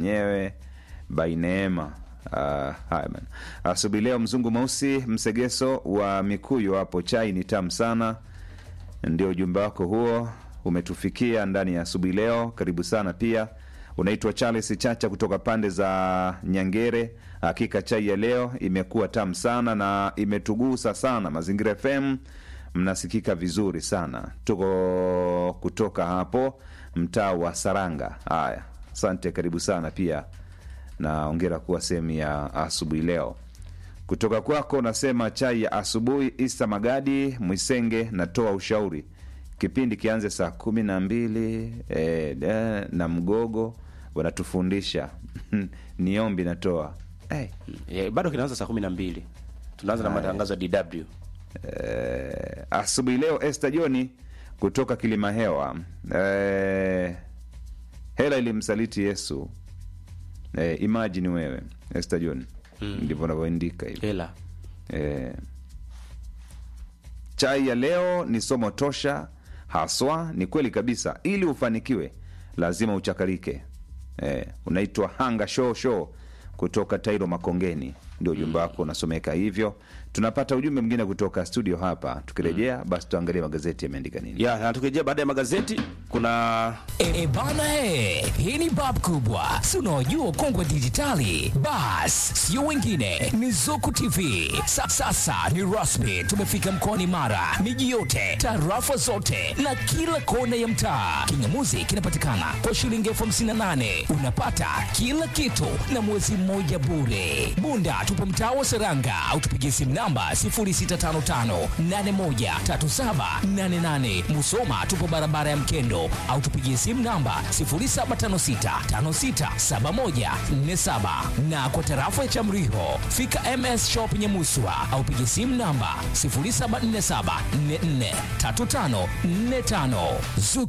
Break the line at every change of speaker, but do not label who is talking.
wenyewe by Neema. Uh, haya bana. Asubuhi leo mzungu mweusi msegeso wa Mikuyu hapo, chai ni tamu sana. Ndio ujumbe wako huo umetufikia ndani ya asubuhi leo. Karibu sana pia. Unaitwa Charles Chacha kutoka pande za Nyangere. Hakika chai ya leo imekuwa tamu sana na imetugusa sana. Mazingira FM mnasikika vizuri sana, tuko kutoka hapo mtaa wa Saranga. Haya, asante, karibu sana pia na ongera kuwa sehemu ya asubuhi leo. Kutoka kwako nasema chai ya asubuhi. Isa Magadi Mwisenge, natoa ushauri kipindi kianze saa kumi na mbili eh, eh, na mgogo wanatufundisha niombi natoa hey.
Eh, bado kinaanza saa kumi na mbili tunaanza na matangazo ya DW.
Eh, asubuhi leo Esther Joni kutoka Kilima Hewa. Eh, hela ilimsaliti Yesu. Eh, imagine wewe Esther John ndivyo navyoandika hivi
Hela
eh, chai ya leo ni somo tosha haswa. Ni kweli kabisa, ili ufanikiwe lazima uchakarike. Eh, unaitwa hanga show show kutoka Tairo Makongeni, ndio ujumbe wako unasomeka hivyo. Tunapata ujumbe mwingine kutoka studio hapa. Tukirejea basi tuangalie magazeti yameandika nini.
ya na tukirejea baada ya magazeti kuna
E, e bana e, hii ni bab kubwa, si unaojua kongwe dijitali. Bas, sio wengine ni Zuku TV. Sa, sasa ni rasmi, tumefika mkoani Mara, miji yote, tarafa zote na kila kona ya mtaa. Kingamuzi kinapatikana kwa shilingi elfu hamsini na nane unapata kila kitu na mwezi mmoja bure. Bunda tupo mtaa wa Seranga au tupigie simu namba 0655813788. Musoma tupo barabara ya Mkendo au tupigie simu namba 0756567147 na kwa tarafa ya Chamriho fika MS Shop Nyamuswa au pigie simu namba 0747443545. Zuku